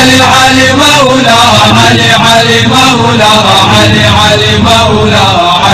علي علي مولا علي علي مولا علي علي مولا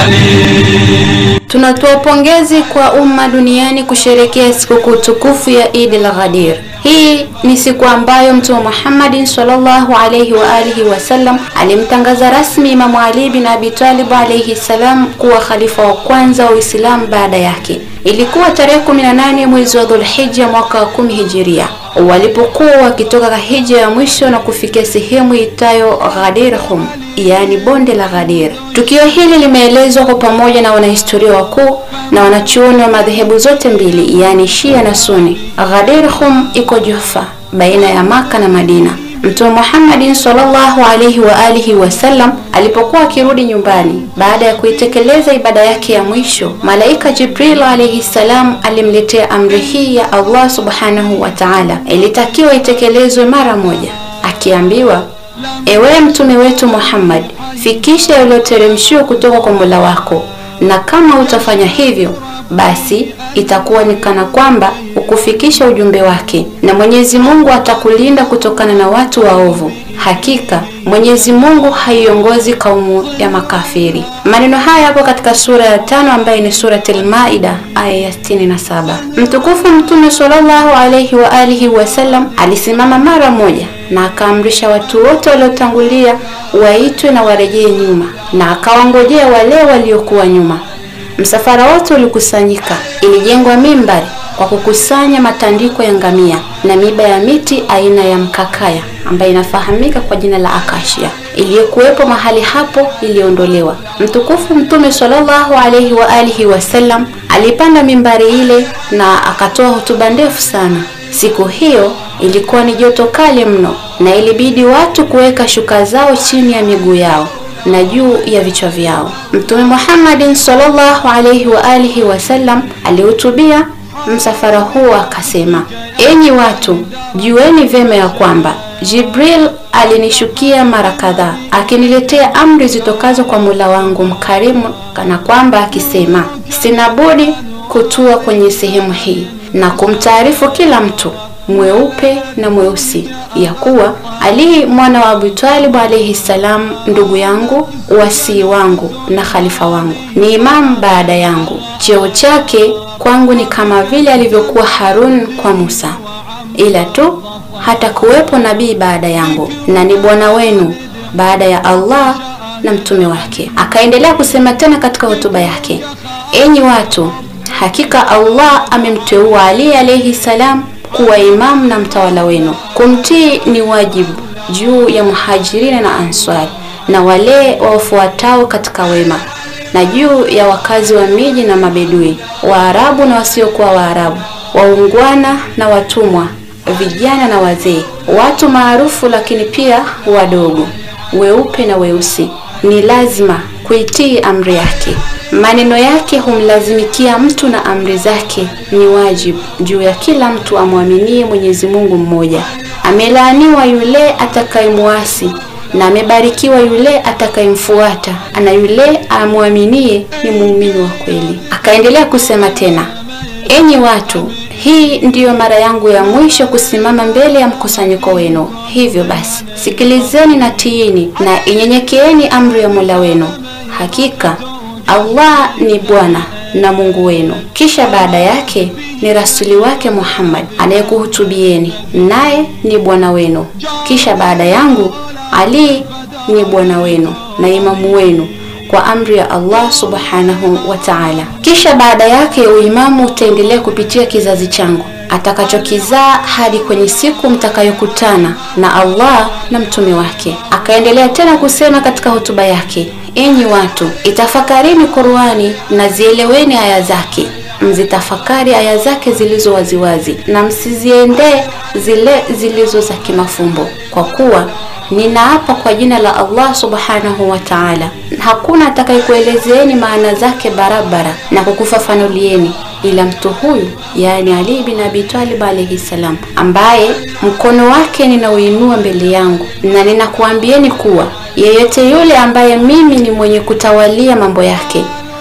علي Tunatoa pongezi kwa umma duniani kusherekea sikukuu tukufu ya Eid al-Ghadir. Hii ni siku ambayo Mtume Muhammad sallallahu alayhi wa alihi wasallam alimtangaza rasmi Imamu Ali bin Abi Talib alayhi salam kuwa khalifa wa kwanza wa Uislamu baada yake. Ilikuwa tarehe 18 mwezi wa Dhulhijja mwaka wa 10 Hijiria walipokuwa wakitoka hija ya mwisho na kufikia sehemu itayo Ghadir Hum, yaani bonde la Ghadir. Tukio hili limeelezwa kwa pamoja na wanahistoria wakuu na wanachuoni wa madhehebu zote mbili, yaani Shia na Sunni. Ghadir Hum iko Jufa baina ya Maka na Madina. Mtume Muhammad sallallahu alaihi wa alihi wasallam alipokuwa akirudi nyumbani baada ya kuitekeleza ibada yake ya mwisho, malaika Jibril alaihi salam alimletea amri hii ya Allah subhanahu wa ta'ala, ilitakiwa itekelezwe mara moja, akiambiwa ewe mtume wetu Muhammad, fikisha yaliyoteremshiwa kutoka kwa Mola wako, na kama utafanya hivyo basi itakuwa ni kana kwamba ukufikisha ujumbe wake, na Mwenyezi Mungu atakulinda kutokana na watu waovu. Hakika Mwenyezi Mungu haiongozi kaumu ya makafiri. Maneno haya yapo katika sura ya tano ambayo ni Suratul Maida aya ya 67. Mtukufu Mtume sallallahu alayhi wa alihi wasallam alisimama mara moja na akaamrisha watu wote waliotangulia waitwe na warejee nyuma, na akawangojea wale waliokuwa nyuma. Msafara wote ulikusanyika. Ilijengwa mimbari kwa kukusanya matandiko ya ngamia na miba ya miti aina ya mkakaya ambayo inafahamika kwa jina la akashia iliyokuwepo mahali hapo iliondolewa. Mtukufu Mtume sallallahu alaihi wa alihi wasallam alipanda mimbari ile na akatoa hotuba ndefu sana. Siku hiyo ilikuwa ni joto kali mno, na ilibidi watu kuweka shuka zao chini ya miguu yao na juu ya vichwa vyao. Mtume Muhammad sallallahu alaihi wa alihi wasallam alihutubia msafara huo akasema, enyi watu, jueni vyema ya kwamba Jibril alinishukia mara kadhaa akiniletea amri zitokazo kwa Mola wangu mkarimu, kana kwamba akisema, sina budi kutua kwenye sehemu hii na kumtaarifu kila mtu mweupe na mweusi ya kuwa Ali mwana wa Abu Talib alayhi salam, ndugu yangu, wasii wangu na khalifa wangu, ni imamu baada yangu. Cheo chake kwangu ni kama vile alivyokuwa Harun kwa Musa, ila tu hata kuwepo nabii baada yangu, na ni bwana wenu baada ya Allah na mtume wake. Akaendelea kusema tena katika hotuba yake, enyi watu, hakika Allah amemteua Ali alayhi salam kuwa imamu na mtawala wenu. Kumtii ni wajibu juu ya muhajirina na answari na wale wafuatao katika wema, na juu ya wakazi wa miji na mabedui, Waarabu na wasiokuwa Waarabu, waungwana na watumwa, vijana na wazee, watu maarufu lakini pia wadogo, weupe na weusi. Ni lazima kuitii amri yake. Maneno yake humlazimikia mtu na amri zake ni wajibu juu ya kila mtu amwaminie Mwenyezi Mungu mmoja. Amelaaniwa yule atakayemwasi na amebarikiwa yule atakayemfuata, na yule amwaminie ni muumini wa kweli. Akaendelea kusema tena, enyi watu, hii ndiyo mara yangu ya mwisho kusimama mbele ya mkusanyiko wenu. Hivyo basi, sikilizeni na tiini na inyenyekeeni amri ya Mola wenu. Hakika Allah ni Bwana na Mungu wenu. Kisha baada yake ni rasuli wake Muhammad anayekuhutubieni, naye ni bwana wenu. Kisha baada yangu Ali ni bwana wenu na imamu wenu kwa amri ya Allah subhanahu wa ta'ala. Kisha baada yake uimamu utaendelea kupitia kizazi changu atakachokizaa hadi kwenye siku mtakayokutana na Allah na mtume wake. Akaendelea tena kusema katika hotuba yake, enyi watu, itafakarini Qur'ani na zieleweni aya zake, mzitafakari aya zake zilizo waziwazi na msiziendee zile zilizo za kimafumbo, kwa kuwa ninaapa kwa jina la Allah subhanahu wa ta'ala, hakuna atakayekuelezeeni maana zake barabara na kukufafanulieni ila mtu huyu, yaani Ali bin Abi Talib alayhi salam, ambaye mkono wake ninauinua mbele yangu, na ninakuambieni kuwa yeyote yule ambaye mimi ni mwenye kutawalia mambo yake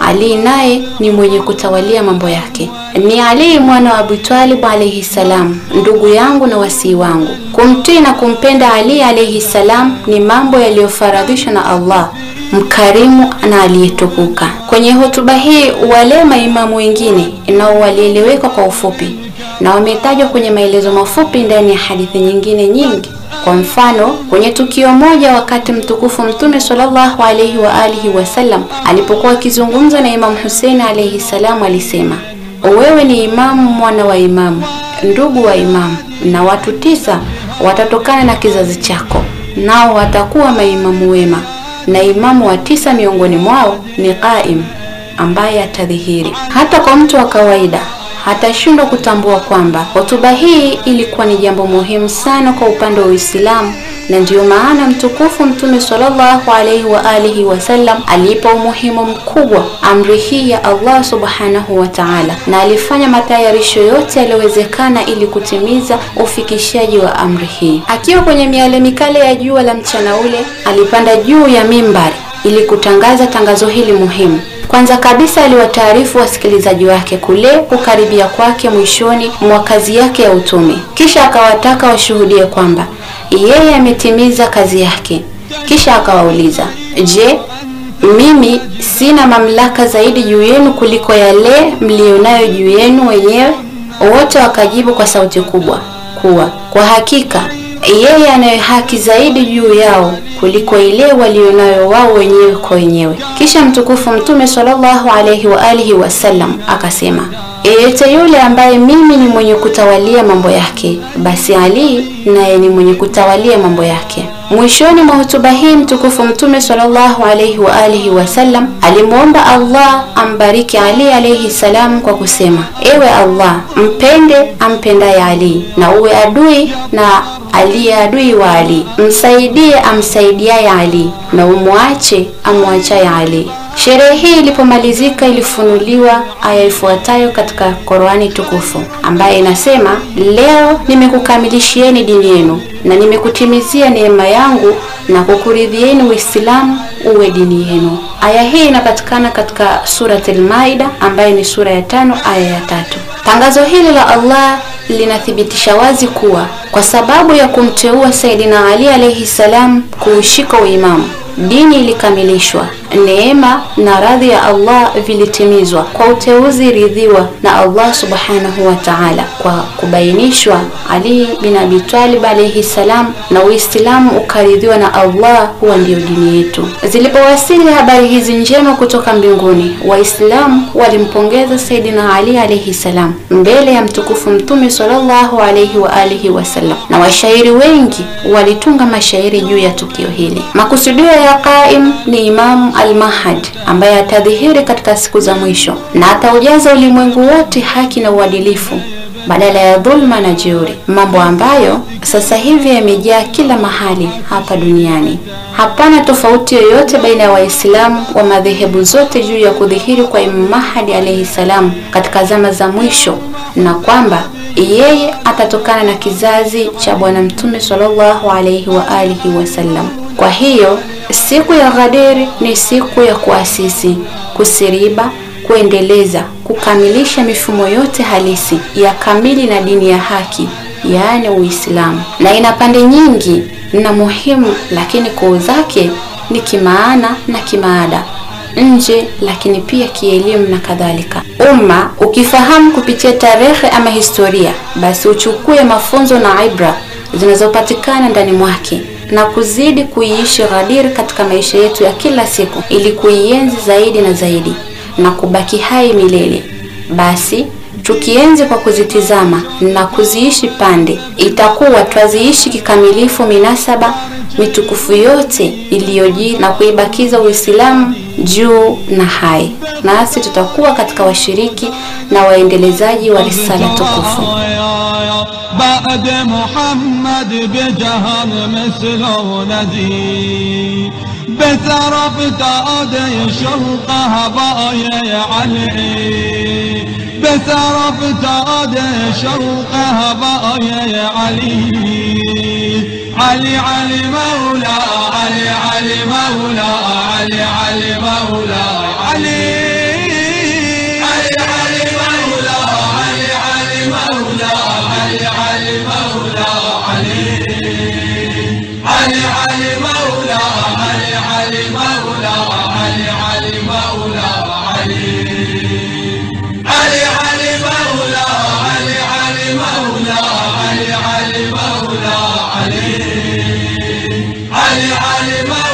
Ali naye ni mwenye kutawalia mambo yake. Ni Ali mwana wa Abu Talib alayhi salam, ndugu yangu na wasii wangu. Kumtii na kumpenda Ali alayhi salam ni mambo yaliyofaradhishwa na Allah mkarimu na aliyetukuka. Kwenye hotuba hii wale maimamu wengine nao walieleweka kwa ufupi na wametajwa kwenye maelezo mafupi ndani ya hadithi nyingine nyingi. Kwa mfano, kwenye tukio moja wakati mtukufu Mtume sallallahu alaihi wa alihi wasallam alipokuwa akizungumza na Imamu Hussein alaihi salam, alisema wewe ni imamu mwana wa imamu, ndugu wa imamu, na watu tisa watatokana na kizazi chako, nao watakuwa maimamu wema, na imamu wa tisa miongoni mwao ni qaim, ambaye atadhihiri. Hata kwa mtu wa kawaida hatashindwa kutambua kwamba hotuba hii ilikuwa ni jambo muhimu sana kwa upande wa Uislamu, na ndiyo maana mtukufu Mtume sallallahu alaihi wa alihi wasallam aliipa umuhimu mkubwa amri hii ya Allah subhanahu wa ta'ala, na alifanya matayarisho yote yaliyowezekana ili kutimiza ufikishaji wa amri hii. Akiwa kwenye miale mikale ya jua la mchana ule, alipanda juu ya mimbari ili kutangaza tangazo hili muhimu. Kwanza kabisa aliwataarifu wasikilizaji wake kule kukaribia kwake mwishoni mwa kazi yake ya utume, kisha akawataka washuhudie kwamba yeye ametimiza kazi yake. Kisha akawauliza, je, mimi sina mamlaka zaidi juu yenu kuliko yale mlionayo juu yenu wenyewe? Wote wakajibu kwa sauti kubwa kuwa kwa hakika yeye anayo haki zaidi juu yao kuliko ile walionayo wao wenyewe kwa wenyewe. Kisha mtukufu Mtume sallallahu alaihi wa alihi wasallam akasema, yeyote yule ambaye mimi ni mwenye kutawalia mambo yake, basi Ali naye ni mwenye kutawalia mambo yake. Mwishoni mwa hotuba hii mtukufu Mtume sallallahu alaihi wa alihi wasallam alimwomba Allah ambariki Ali alaihi salam kwa kusema, ewe Allah, mpende ampendaye Ali na uwe adui na aliye adui wa Ali, msaidie amsaidiaye Ali na umwache amwachaye Ali. Sherehe hii ilipomalizika ilifunuliwa aya ifuatayo katika Qur'ani tukufu ambaye inasema, leo nimekukamilishieni dini yenu na nimekutimizia neema yangu na kukuridhieni Uislamu uwe dini yenu. Aya hii inapatikana katika Surat al-Maida ambayo ni sura ya tano aya ya tatu. Tangazo hili la Allah linathibitisha wazi kuwa kwa sababu ya kumteua Saidina Ali alayhi salam kuushika uimamu dini ilikamilishwa, neema na radhi ya Allah vilitimizwa kwa uteuzi ridhiwa na Allah subhanahu wa ta'ala, kwa kubainishwa Ali bin Abi Talib alayhi salam, na Uislamu ukaridhiwa na Allah, huwa ndiyo dini yetu. Zilipowasili habari hizi njema kutoka mbinguni, Waislamu walimpongeza Saidina Ali alayhi salam mbele ya mtukufu Mtume sallallahu alayhi wa alihi wasallam, na washairi wengi walitunga mashairi juu ya tukio hili. Makusudio ya Qaim ni Imamu al-Mahad ambaye atadhihiri katika siku za mwisho na ataujaza ulimwengu wote haki na uadilifu badala ya dhulma na jeuri, mambo ambayo sasa hivi yamejaa kila mahali hapa duniani. Hapana tofauti yoyote baina ya Waislamu wa madhehebu zote juu ya kudhihiri kwa Imam Mahdi alayhi salam katika zama za mwisho na kwamba yeye atatokana na kizazi cha Bwana Mtume sallallahu alayhi wa alihi wasallam. Kwa hiyo siku ya Ghadir ni siku ya kuasisi, kusiriba, kuendeleza, kukamilisha mifumo yote halisi ya kamili na dini ya haki, yaani Uislamu, na ina pande nyingi na muhimu, lakini kuu zake ni kimaana na kimaada nje lakini pia kielimu na kadhalika. Umma ukifahamu kupitia tarehe ama historia, basi uchukue mafunzo na ibra zinazopatikana ndani mwake na kuzidi kuiishi Ghadir katika maisha yetu ya kila siku, ili kuienzi zaidi na zaidi na kubaki hai milele. Basi tukienzi kwa kuzitizama na kuziishi pande, itakuwa twaziishi kikamilifu minasaba mitukufu yote iliyojiri na kuibakiza Uislamu juu na hai, nasi tutakuwa katika washiriki na waendelezaji wa risala tukufu. بعد محمد بجهان مثله نذير بثرف تادي شوقها بايا علي بثرف تادي شوقها بايا علي علي علي مولا علي علي مولا علي علي مولا علي علم